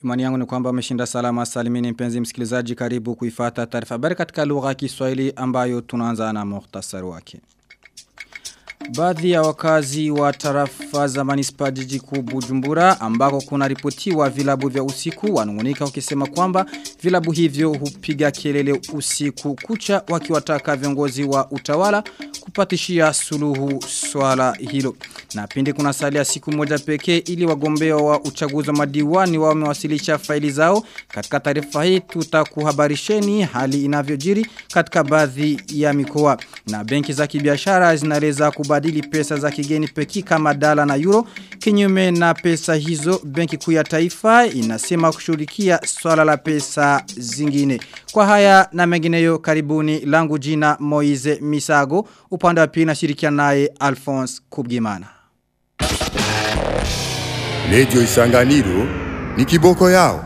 Imani yangu ni kwamba umeshinda salama salimini mpenzi msikilizaji karibu kuifata taarifa habari katika lugha ya Kiswahili ambayo tunaanza na muhtasari wake. Baadhi ya wakazi wa tarafa za manispa jiji kuu Bujumbura ambako kuna ripotiwa vilabu vya usiku wanungunika wakisema kwamba vilabu hivyo hupiga kelele usiku kucha wakiwataka viongozi wa utawala kupatishia suluhu swala hilo. Na pindi kuna salia siku moja pekee ili wagombea wa uchaguzi wa madiwani wao wamewasilisha faili zao. Katika taarifa hii tutakuhabarisheni hali inavyojiri katika baadhi ya mikoa. Na benki za kibiashara zinaweza kubadili pesa za kigeni peki kama dala na euro. Kinyume na pesa hizo, benki kuu ya taifa inasema kushughulikia swala la pesa zingine. Kwa haya na mengineyo karibuni langu jina Moize Misago, upande wa pili nashirikiana naye Alphonse Kubgimana. Radio Isanganiro ni kiboko yao.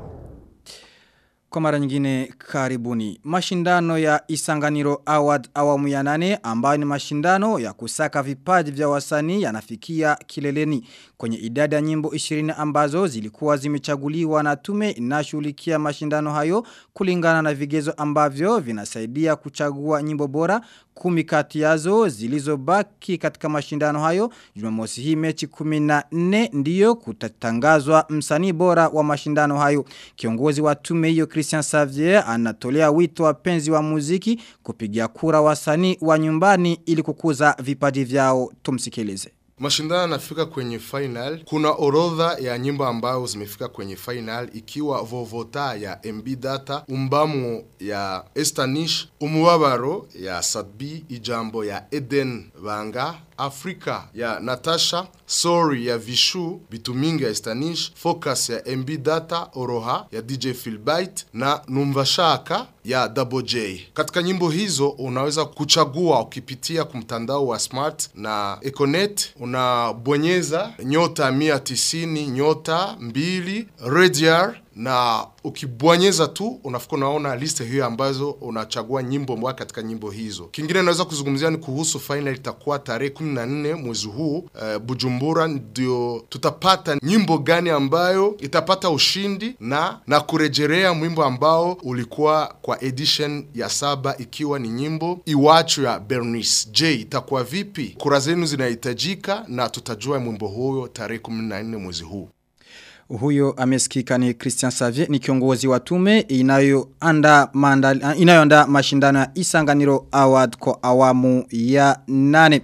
Kwa mara nyingine karibuni. Mashindano ya Isanganiro Award awamu ya nane ambayo ni mashindano ya kusaka vipaji vya wasanii yanafikia kileleni kwenye idadi ya nyimbo 20 ambazo zilikuwa zimechaguliwa na tume inashughulikia mashindano hayo kulingana na vigezo ambavyo vinasaidia kuchagua nyimbo bora kumi kati yazo zilizobaki katika mashindano hayo Jumamosi hii mechi 14 ndiyo kutatangazwa msanii bora wa mashindano hayo kiongozi wa tume hiyo Christian Xavier anatolea wito wapenzi wa muziki kupigia kura wasanii wa nyumbani ili kukuza vipaji vyao tumsikilize Mashindano yanafika kwenye final. Kuna orodha ya nyimbo ambayo zimefika kwenye final ikiwa Vovota ya MB Data, Umbamo ya Estanish, Umubabaro ya Sadbi, Ijambo ya Eden Banga, Afrika ya Natasha, Sorry ya Vishu, Bitumingi ya Estanish, Focus ya MB Data, Oroha ya DJ Philbite na Numvashaka ya Double J. Katika nyimbo hizo unaweza kuchagua ukipitia kumtandao wa Smart na Econet unabonyeza nyota 190 nyota 2 Radiar na ukibonyeza tu unafika unaona liste hiyo ambazo unachagua nyimbo mbwa katika nyimbo hizo. Kingine naweza kuzungumzia ni kuhusu final itakuwa tarehe 14 mwezi huu uh, Bujumbura ndio tutapata nyimbo gani ambayo itapata ushindi na na kurejelea mwimbo ambao ulikuwa kwa edition ya saba ikiwa ni nyimbo Iwacho ya Bernice. Je, itakuwa vipi? Kura zenu zinahitajika na tutajua mwimbo huyo tarehe 14 mwezi huu. Huyo amesikika ni Christian Xavier ni kiongozi wa tume inayoanda inayoanda mashindano ya Isanganiro Award kwa awamu ya nane.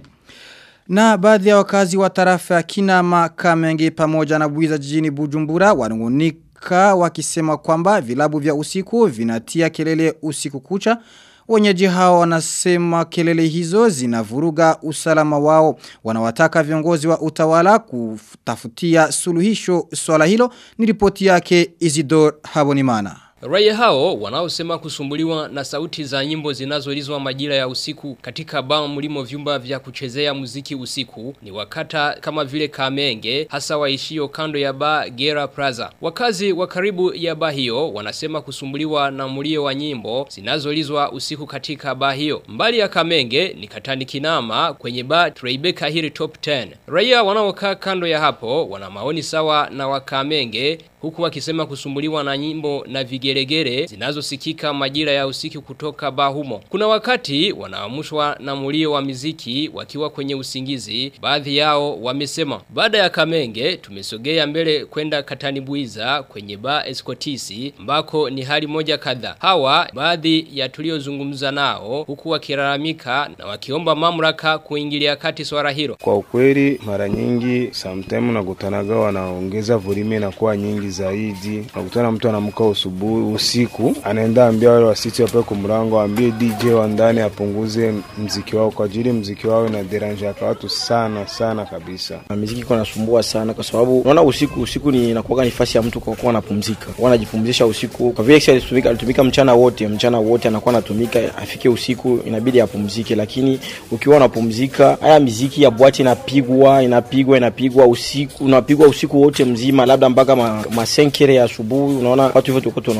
Na baadhi ya wakazi wa tarafa ya Kinama Kamenge pamoja na Buiza jijini Bujumbura wanungunika wakisema kwamba vilabu vya usiku vinatia kelele usiku kucha Wenyeji hao wanasema kelele hizo zinavuruga usalama wao. Wanawataka viongozi wa utawala kutafutia suluhisho swala hilo ni ripoti yake Isidor Habonimana. Raia hao wanaosema kusumbuliwa na sauti za nyimbo zinazoulizwa majira ya usiku katika baa mlimo vyumba vya kuchezea muziki usiku ni wakata kama vile Kamenge hasa waishio kando ya baa Gera Plaza. Wakazi wa karibu ya baa hiyo wanasema kusumbuliwa na mlio wa nyimbo zinazoulizwa usiku katika baa hiyo. Mbali ya Kamenge ni Katani Kinama kwenye baa Tribeca Hill Top 10. Raia wanaokaa kando ya hapo wana maoni sawa na wa Kamenge huku wakisema kusumbuliwa na nyimbo na vigelegele zinazosikika majira ya usiku kutoka baa humo. Kuna wakati wanaamushwa na mulio wa miziki wakiwa kwenye usingizi, baadhi yao wamesema. Baada ya Kamenge tumesogea mbele kwenda Katanibuiza kwenye baa Escotisi ambako ni hali moja kadha. Hawa baadhi ya tuliozungumza nao huku wakilalamika na wakiomba mamlaka kuingilia kati swala hilo. Kwa ukweli mara nyingi sometime nakutanaga wanaongeza volume na kuwa nyingi zaidi. Nakutana mtu anamka usubuhi usiku, anaenda ambia wale wasiti wape kumrango, ambie DJ wa ndani apunguze mziki wao kwa ajili mziki wao ina derange kwa watu sana sana kabisa. Na muziki iko nasumbua sana kwa sababu unaona usiku usiku ni inakuwa nafasi ya mtu kwa kuwa anapumzika. Kwa anajipumzisha usiku. Kwa vile alitumika alitumika mchana wote, mchana wote anakuwa anatumika afike usiku inabidi apumzike, lakini ukiwa unapumzika haya muziki ya bwati inapigwa inapigwa inapigwa usiku unapigwa usiku wote mzima labda mpaka ma, masenkere ya asubuhi unaona watu wote tuko tunaona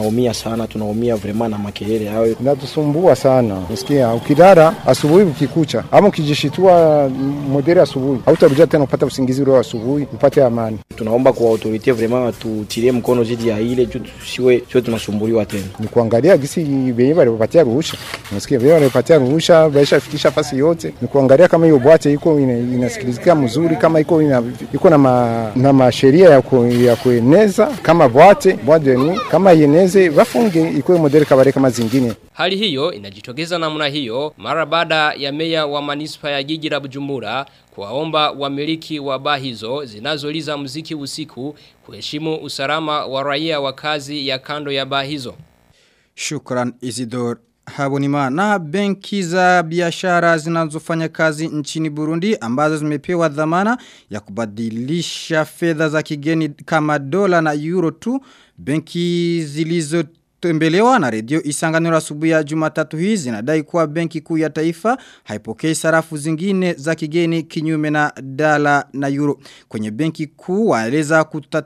tunaumia sana, tunaumia vraiment na makelele hayo. Inatusumbua sana. Usikia ukilala asubuhi ukikucha ama ukijishitua modere asubuhi, hautarudia tena upata usingizi ule wa asubuhi, upate amani. Tunaomba kwa autorite vraiment watutilie mkono zidi ya ile juu tusiwe sio tunasumbuliwa tena. Ni kuangalia gisi benye walipatia ruhusa. Unasikia benye walipatia ruhusa, baisha fikisha fasi yote. Ni kuangalia kama hiyo bwate iko ina, inasikilizika mzuri, kama iko ina, iko na ma, na masheria ya, ku, ya kueneza kama bwate bwate ni kama ieneze wafunge ikuwe modere kabare kama zingine. Hali hiyo inajitokeza namna hiyo mara baada ya meya wa manispa ya jiji la Bujumbura kuwaomba wamiliki wa baa hizo zinazoliza muziki usiku kuheshimu usalama wa raia wa kazi ya kando ya baa hizo. Shukran Isidor Habonima na benki za biashara zinazofanya kazi nchini Burundi ambazo zimepewa dhamana ya kubadilisha fedha za kigeni kama dola na euro tu benki zilizo Tembelewa na redio isanganiro asubuhi ya jumatatu hii zinadai kuwa benki kuu ya taifa haipokei sarafu zingine za kigeni kinyume na dala na euro. Kwenye benki kuu waeleza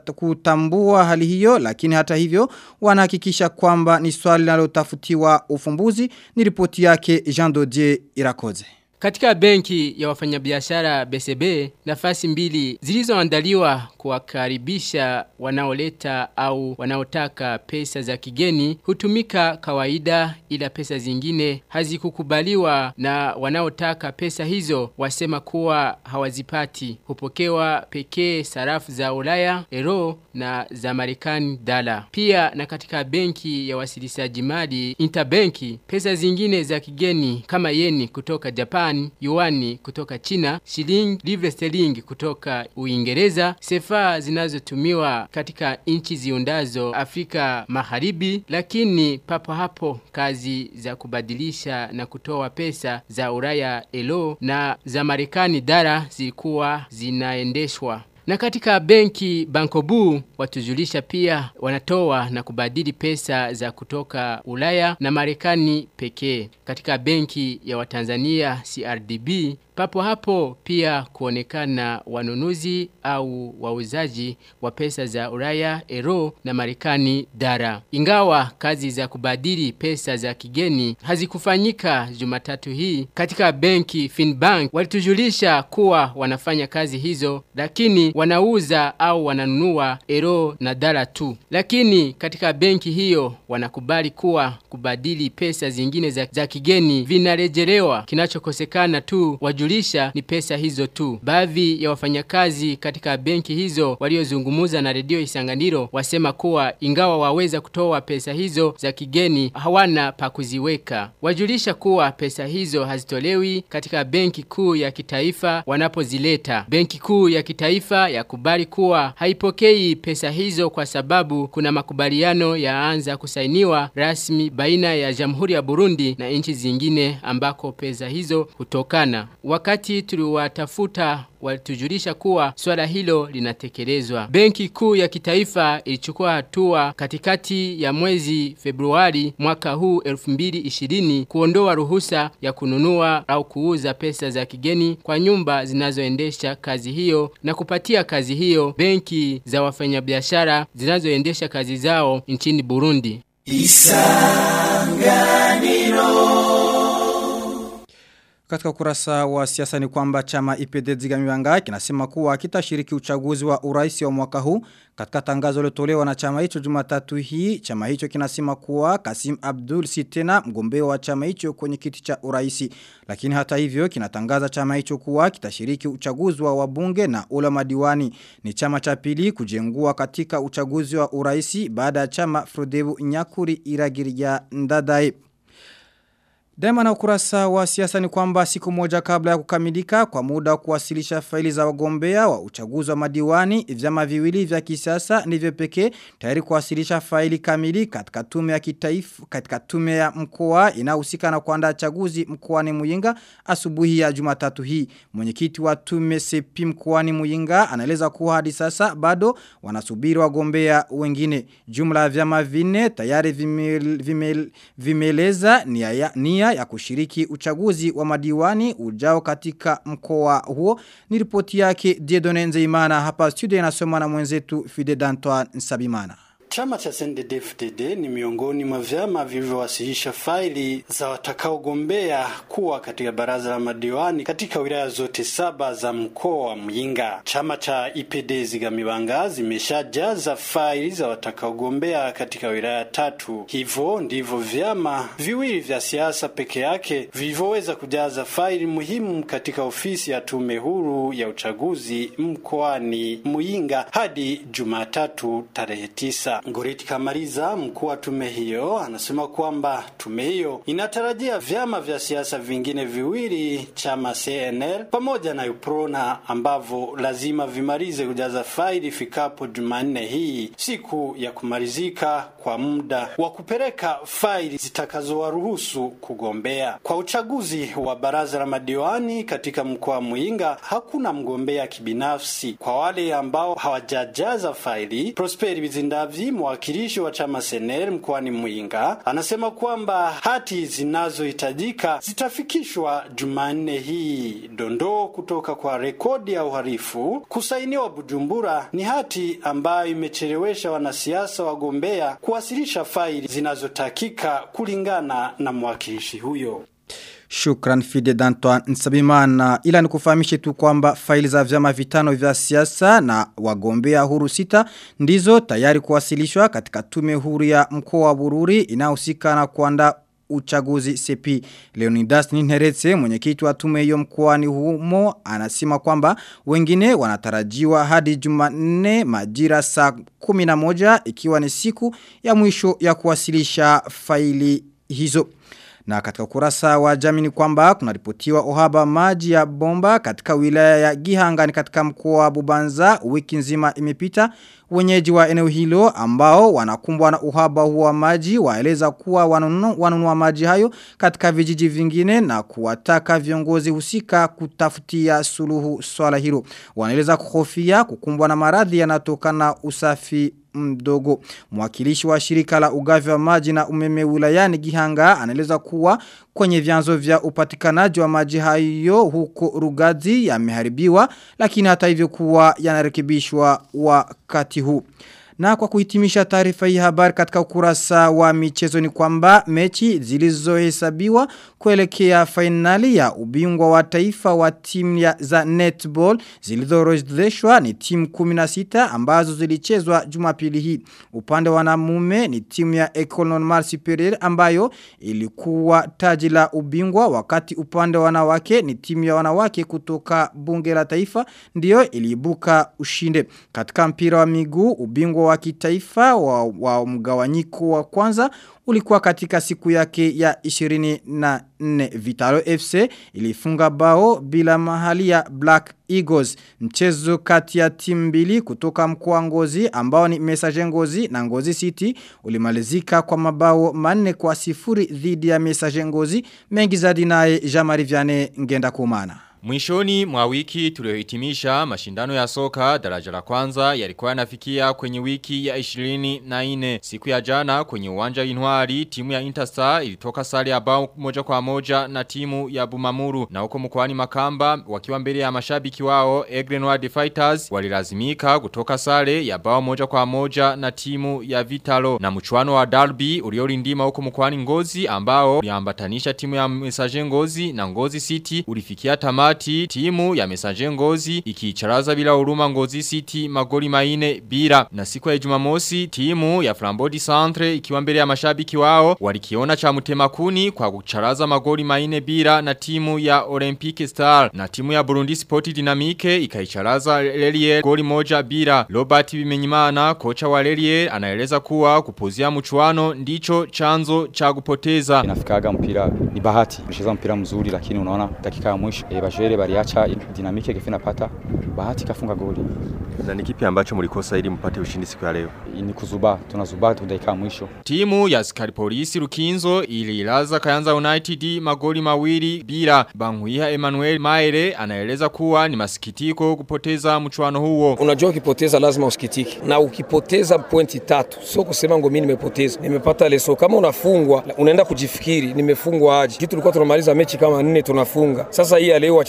kutambua hali hiyo lakini hata hivyo wanahakikisha kwamba ni swali linalotafutiwa ufumbuzi ni ripoti yake Jean Dodier Irakoze. Katika benki ya wafanyabiashara BCB, nafasi mbili zilizoandaliwa kuwakaribisha wanaoleta au wanaotaka pesa za kigeni hutumika kawaida ila pesa zingine hazikukubaliwa na wanaotaka pesa hizo wasema kuwa hawazipati. Hupokewa pekee sarafu za Ulaya, euro na za Marekani dala. Pia na katika benki ya wasilishaji mali interbenki pesa zingine za kigeni kama yeni kutoka Japan Japan, yuani kutoka China, shilingi, livre sterling kutoka Uingereza, sefa zinazotumiwa katika nchi ziundazo Afrika Magharibi, lakini papo hapo kazi za kubadilisha na kutoa pesa za Ulaya elo na za Marekani dara zilikuwa zinaendeshwa. Na katika benki Bankobu watujulisha pia wanatoa na kubadili pesa za kutoka Ulaya na Marekani pekee. Katika benki ya Watanzania CRDB papo hapo pia kuonekana wanunuzi au wauzaji wa pesa za Ulaya, Euro na Marekani dara. Ingawa kazi za kubadili pesa za kigeni hazikufanyika Jumatatu hii katika benki Finbank walitujulisha kuwa wanafanya kazi hizo lakini wanauza au wananunua Euro na dara tu. Lakini katika benki hiyo wanakubali kuwa kubadili pesa zingine za, za kigeni vinarejelewa kinachokosekana tu waju kujulisha ni pesa hizo tu. Baadhi ya wafanyakazi katika benki hizo waliozungumuza na redio Isanganiro wasema kuwa ingawa waweza kutoa pesa hizo za kigeni hawana pa kuziweka. Wajulisha kuwa pesa hizo hazitolewi katika benki kuu ya kitaifa wanapozileta. Benki kuu ya kitaifa yakubali kuwa haipokei pesa hizo kwa sababu kuna makubaliano yaanza kusainiwa rasmi baina ya Jamhuri ya Burundi na nchi zingine ambako pesa hizo hutokana. Wakati tuliwatafuta walitujulisha kuwa swala hilo linatekelezwa. Benki kuu ya kitaifa ilichukua hatua katikati ya mwezi Februari mwaka huu 2020 kuondoa ruhusa ya kununua au kuuza pesa za kigeni kwa nyumba zinazoendesha kazi hiyo na kupatia kazi hiyo benki za wafanyabiashara zinazoendesha kazi zao nchini Burundi. Katika ukurasa wa siasa ni kwamba chama IPD Zigamibanga kinasema kuwa kitashiriki uchaguzi wa urais wa mwaka huu. Katika tangazo lilotolewa na chama hicho Jumatatu hii, chama hicho kinasema kuwa Kasim Abdul si tena mgombea wa chama hicho kwenye kiti cha urais. Lakini hata hivyo kinatangaza chama hicho kuwa kitashiriki uchaguzi wa wabunge na ula madiwani. Ni chama cha pili kujengua katika uchaguzi wa urais baada ya chama Frodebu Nyakuri Iragiria Ndadae. Daima na ukurasa wa siasa ni kwamba siku moja kabla ya kukamilika kwa muda wa kuwasilisha faili za wagombea wa uchaguzi wa madiwani vyama viwili vya kisiasa ndivyo pekee tayari kuwasilisha faili kamili katika tume ya kitaifa katika tume ya mkoa inayohusika na kuandaa chaguzi mkoani Muyinga asubuhi ya Jumatatu hii. Mwenyekiti wa tume sepi mkoani Muyinga anaeleza kuwa hadi sasa bado wanasubiri wagombea wengine. Jumla ya vyama vinne tayari vimel, vimel, vimeleza nia ya, nia ya kushiriki uchaguzi wa madiwani ujao katika mkoa huo. Ni ripoti yake Diedone Nzeimana hapa studio inasoma na mwenzetu Fide Dantoine Nsabimana. Chama cha CNDD-FDD ni miongoni mwa vyama vilivyowasilisha faili za watakaogombea kuwa katika baraza la madiwani katika wilaya zote saba za mkoa wa Muyinga. Chama cha IPD Zigamibanga zimeshajaza faili za watakaogombea katika wilaya tatu. Hivyo ndivyo vyama viwili vya siasa peke yake vilivyoweza kujaza faili muhimu katika ofisi ya tume huru ya uchaguzi mkoani Muyinga hadi Jumatatu tarehe tisa. Ngoriti Kamariza, mkuu wa tume hiyo, anasema kwamba tume hiyo inatarajia vyama vya siasa vingine viwili, chama CNL pamoja na UPRONA ambavyo lazima vimalize kujaza faili ifikapo Jumanne hii, siku ya kumalizika kwa muda wa kupeleka faili zitakazowaruhusu kugombea kwa uchaguzi wa baraza la madiwani katika mkoa wa Muyinga. Hakuna mgombea kibinafsi. Kwa wale ambao hawajajaza faili, Prosperi Bizindavyi, mwakilishi wa chama Senel mkoani Muyinga, anasema kwamba hati zinazohitajika zitafikishwa Jumanne hii. Dondoo kutoka kwa rekodi ya uhalifu kusainiwa Bujumbura ni hati ambayo imechelewesha wanasiasa wagombea kuwasilisha faili zinazotakika kulingana na mwakilishi huyo. Shukran Fide Dantoine Nsabimana ila nikufahamishe tu kwamba faili za vyama vitano vya siasa na wagombea huru sita ndizo tayari kuwasilishwa katika tume huru ya mkoa wa Bururi inahusika na kuandaa uchaguzi CP. Leonidas Ninheretse mwenyekiti wa tume hiyo mkoani humo anasema kwamba wengine wanatarajiwa hadi Jumanne majira saa 11 ikiwa ni siku ya mwisho ya kuwasilisha faili hizo. Na katika kurasa wa jamii ni kwamba kunaripotiwa uhaba maji ya bomba katika wilaya ya Gihanga ni katika mkoa wa Bubanza wiki nzima imepita wenyeji wa eneo hilo ambao wanakumbwa na uhaba huo wa maji waeleza kuwa wanunua, wanunua maji hayo katika vijiji vingine na kuwataka viongozi husika kutafutia suluhu swala hilo wanaeleza kuhofia kukumbwa na maradhi yanatokana usafi mdogo. Mwakilishi wa shirika la ugavi wa maji na umeme wilayani Gihanga anaeleza kuwa kwenye vyanzo vya upatikanaji wa maji hayo huko Rugazi yameharibiwa lakini hata hivyo kuwa yanarekebishwa wakati huu. Na kwa kuhitimisha taarifa hii habari katika ukurasa wa michezo ni kwamba mechi zilizohesabiwa kuelekea fainali ya ubingwa wa taifa wa timu ya za netball zilizoorodheshwa ni timu 16 ambazo zilichezwa Jumapili hii. Upande wa wanamume ni timu ya Ecole Normale Supérieure ambayo ilikuwa taji la ubingwa wakati upande wa wanawake ni timu ya wanawake kutoka bunge la taifa ndiyo iliibuka ushinde. Katika mpira wa miguu ubingwa wa kitaifa wa, wa mgawanyiko wa kwanza ulikuwa katika siku yake ya 24 Vitalo FC ilifunga bao bila mahali ya Black Eagles mchezo kati ya timu mbili kutoka mkoa Ngozi ambao ni Messager Ngozi na Ngozi City ulimalizika kwa mabao manne kwa sifuri dhidi ya Messager Ngozi mengi zaidi naye Jamari Viane ngenda kumana Mwishoni mwa wiki tuliohitimisha mashindano ya soka daraja la kwanza yalikuwa yanafikia kwenye wiki ya 24 siku ya jana kwenye uwanja Inwari timu ya Interstar ilitoka sare ya bao moja kwa moja na timu ya Bumamuru na huko mkoani Makamba wakiwa mbele ya mashabiki wao Egrenoir Fighters walilazimika kutoka sare ya bao moja kwa moja na timu ya Vitalo na mchuano wa Derby uliorindima huko mkoani Ngozi ambao uliambatanisha timu ya Messager Ngozi na Ngozi City ulifikia tamati wakati timu ya Mesaje Ngozi ikiicharaza bila huruma Ngozi City magoli maine bila na siku ya Jumamosi timu ya Flambodi Centre ikiwa mbele ya mashabiki wao walikiona cha mutemakuni kwa kucharaza magoli maine bila na timu ya Olympic Star na timu ya Burundi Sport Dynamique ikaicharaza Lelier goli moja bila Robert Bimenyimana kocha wa Lelier anaeleza kuwa kupuzia mchuano ndicho chanzo cha kupoteza inafikaga mpira ni bahati kucheza mpira mzuri lakini unaona dakika ya mwisho e, bajere baliacha dinamike kifina pata bahati kafunga goli na ni kipi ambacho mlikosa ili mpate ushindi siku ya leo ni kuzuba tunazuba tu dakika ya mwisho timu ya askari polisi Rukinzo ililaza Kayanza United magoli mawili bila Banguiha Emmanuel Maere anaeleza kuwa ni masikitiko kupoteza mchuano huo unajua ukipoteza lazima usikitike na ukipoteza pointi tatu sio kusema ngo mimi nimepoteza nimepata leso kama unafungwa unaenda kujifikiri nimefungwa aje kitu tulikuwa tunamaliza mechi kama nne tunafunga sasa hii leo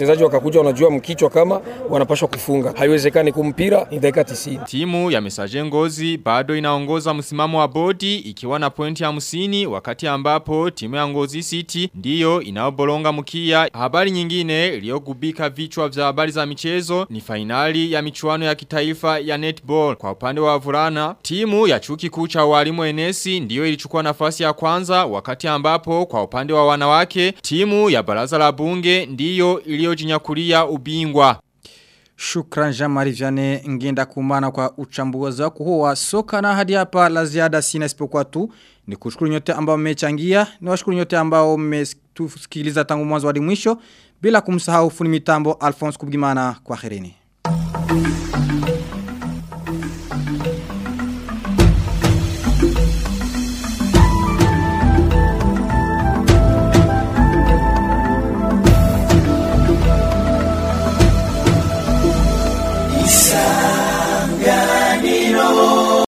wachezaji wakakuja wanajua mkichwa kama wanapashwa kufunga. Haiwezekani kumpira ni dakika 90. Timu ya Mesaje Ngozi bado inaongoza msimamo wa bodi ikiwa na pointi hamsini wakati ambapo timu ya Ngozi City ndiyo inaobolonga mkia. Habari nyingine iliyogubika vichwa vya habari za michezo ni fainali ya michuano ya kitaifa ya netball. Kwa upande wa vulana, timu ya chuki kuu cha walimu enesi ndiyo ilichukua nafasi ya kwanza wakati ambapo kwa upande wa wanawake timu ya baraza la bunge ndiyo iliyojinyakulia ubingwa. Shukran Jean-Marie Vianney ngenda kumana kwa uchambuzi wako huo wa soka na hadi hapa la ziada sina isipokuwa tu ni kushukuru nyote ambao mmechangia ni washukuru nyote ambao mmetusikiliza tangu mwanzo hadi mwisho bila kumsahau funi mitambo Alphonse Kubgimana kwa kherini.